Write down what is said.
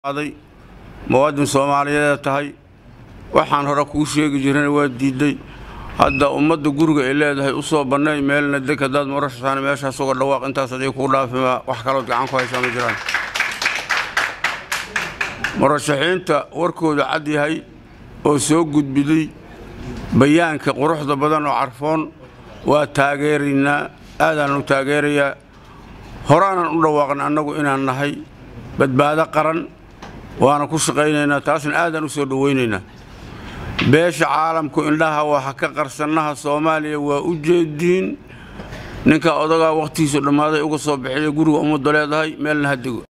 muwaadin soomaaliyeed tahay waxaan hore kuu sheegi jirana waa diidday hadda ummadda guriga ay leedahay u soo bannay meelna deg haddaad marashasaan meeshaas uga dhawaaq intaas aday kuu dhaafima wax kalood gacan ku haysaa ma jiraan murashaxiinta warkooda cad yahay oo soo gudbiday bayaanka quruxda badan oo carfoon waa taageeraynaa aadaan u taageerayaa horaanan u dhawaaqna annagu inaan nahay badbaado qaran waana ku shaqaynaynaa taasna aadaan u soo dhowaynaynaa beesha caalamku indhaha waxa ka qarsannaha soomaaliya waa u jeediin ninka odagaa wakhtigiisu dhammaaday uga soo bixiya guriga ummadda leedahay meelna ha dego